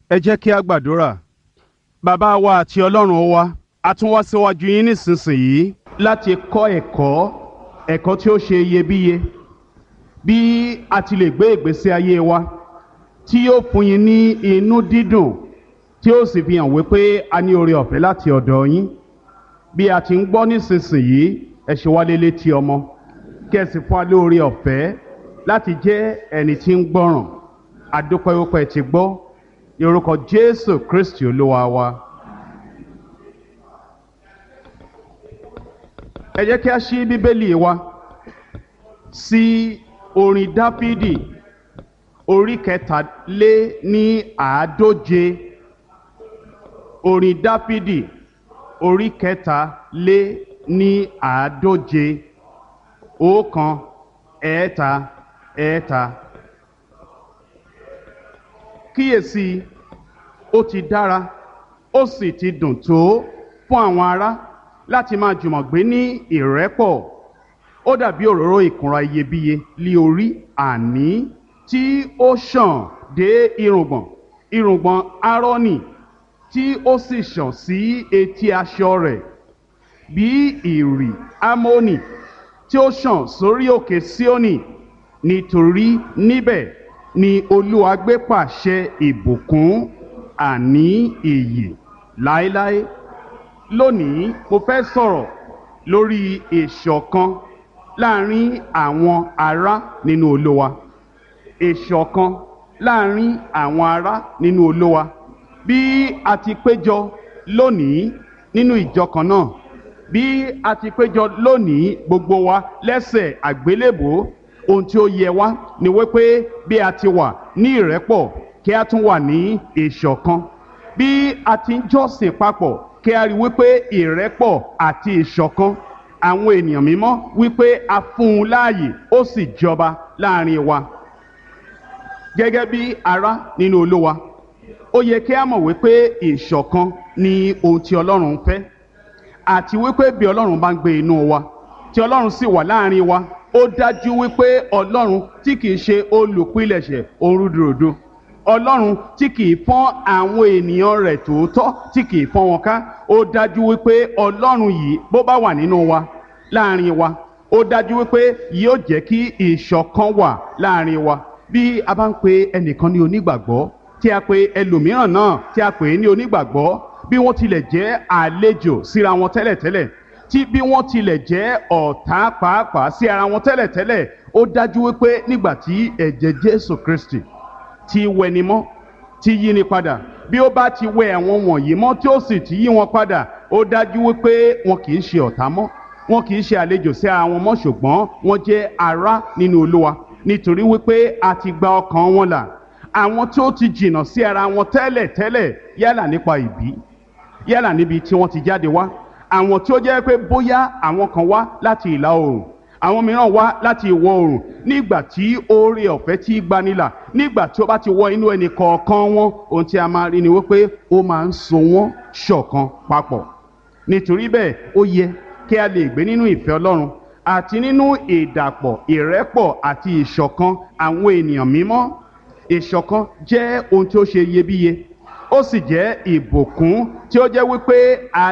ẹ jẹ́ kí a gbàdúrà bàbá wa àti ọlọ́run wa a tún wá síwájú yín nísinsìnyí láti kọ́ ẹ̀kọ́ ẹ̀kọ́ tí ó ṣe iyebíye bí a ti lè gbé ìgbésí ayé wa tí yóò fún yín ní inú dídùn tí ó sì fi hàn wípé a ní oore ọ̀fẹ́ láti ọ̀dọ̀ yín bí a ti ń gbọ́ nísinsìnyí ẹ ṣe wá lélé tí ọmọ kí ẹ sì fún wa lóore ọ̀fẹ́ láti jẹ́ ẹni tí ń gbọ́ràn adúpẹ́ wípé ẹ ti gbọ́ ní orúkọ jésù kristi olúwa wa. ẹ jẹ́ kí a ṣí bíbélì wa sí orin dáfídì orí kẹtàlé ní àádóje orin dáfídì orí kẹtàlé ní àádóje ọ̀kan ẹ̀ẹ́ta ẹ̀ẹ́ta kíyèsí ó ti dára ó sì ti dùn tó fún àwọn ará láti máa jùmọ̀ gbé ní ìrẹ́pọ̀ ó dàbí òróró ìkunra iyebíye lé orí àní tí ó ṣàn dé irùngbọ̀n irùngbọ̀n árónì tí ó sì ṣàn sí etí aṣọ rẹ̀ bí ìrì ámónì tí ó ṣàn sórí òkè síónì nítorí níbẹ̀ ni olúwa gbé pàṣẹ ìbùkún àní ìyè láéláé lónìí mo fẹ́ sọ̀rọ̀ lórí ìṣọ̀kan láàrin àwọn ará nínú olúwa ìṣọ̀kan láàrin àwọn ará nínú olúwa bí a ti péjọ lónìí nínú ìjọ kan náà bí a ti péjọ lónìí gbogbo wa lẹ́sẹ̀ àgbélébòó ohun tí ó yẹ wá ni wípé bí a ti wà ní ìrẹ́pọ̀ kí a tún wà ní ìṣọ̀kan bí a ti ń jọ́sìn papọ̀ kí a rí wípé ìrẹ́pọ̀ àti ìṣọ̀kan àwọn ènìyàn mímọ́ wípé a fún un láàyè ó sì jọba láàrin wa gẹ́gẹ́ bí ará nínú olúwa ó yẹ kí a mọ̀ wípé ìṣọ̀kan ni ohun tí ọlọ́run fẹ́ àti wípé bí ọlọ́run bá ń gbé inú wa tí ọlọ́run sì wà láàrin wa ó dájú wípé ọlọ́run tí kìí ṣe olùpilẹ̀ṣẹ̀ orúdurùdu ọlọ́run tí kìí fọ́n àwọn ènìyàn rẹ̀ tòótọ́ tí kìí fọ́n wọn ká ó dájú wípé ọlọ́run yìí bó bá wà nínú wa láàrin wa ó dájú wípé yóò jẹ́ kí ìṣọ̀kan wà láàrin wa bí a bá ń pe ẹnìkan ní onígbàgbọ́ tí a pe ẹlòmíràn náà tí a pè é ní onígbàgbọ́ bí wọ́n tilẹ̀ jẹ́ àlejò síra wọn tẹ́lẹ̀tẹ́lẹ̀ tí bí wọ́n tilẹ̀ jẹ́ ọ̀tá pàápàá sí ara wọn tẹ́lẹ̀tẹ́lẹ̀ ó dájú wípé nígbà tí ẹ̀jẹ̀ jésù kristi ti wẹni mọ́ ti yí ni padà bí ó bá ti wẹ àwọn wọ̀nyí mọ́ tí ó sì ti yí wọn padà ó dájú wípé wọn kì í ṣe ọ̀tá mọ́ wọn kì í ṣe àlejò sí ara wọn mọ́ ṣùgbọ́n wọn jẹ́ ará nínú olúwa nítorí wípé a ti gba ọkàn wọn là àwọn tí ó ti jìnnà sí ara wọn tẹ́lẹ̀tẹ́lẹ̀ yálà nípa ìbí yálà níbi tí wọ́n ti jáde wá àwọn tí ó jẹ́ pé bóyá àwọn kan wá láti ìlà oòrùn àwọn mìíràn wá láti ìwọ̀ oòrùn nígbà tí oore ọ̀fẹ́ tí gbanilà nígbà tí ó bá ti wọ inú ẹnì kọ̀ọ̀kan wọn ohun tí a máa rí ni wípé ó máa ń so wọ́n ṣọ̀kan papọ̀ nítorí bẹ́ẹ̀ ó yẹ kí a lè gbé nínú ìfẹ́ ọlọ́run àti nínú ìdàpọ̀ ìrẹ́pọ̀ àti ìṣọ̀kan àwọn ènìyàn mímọ́ ìṣọ̀kan jẹ́ ohun tí ó ṣe iyebíye ó sì jẹ́ ìbùkún tí ó jẹ́ wípé a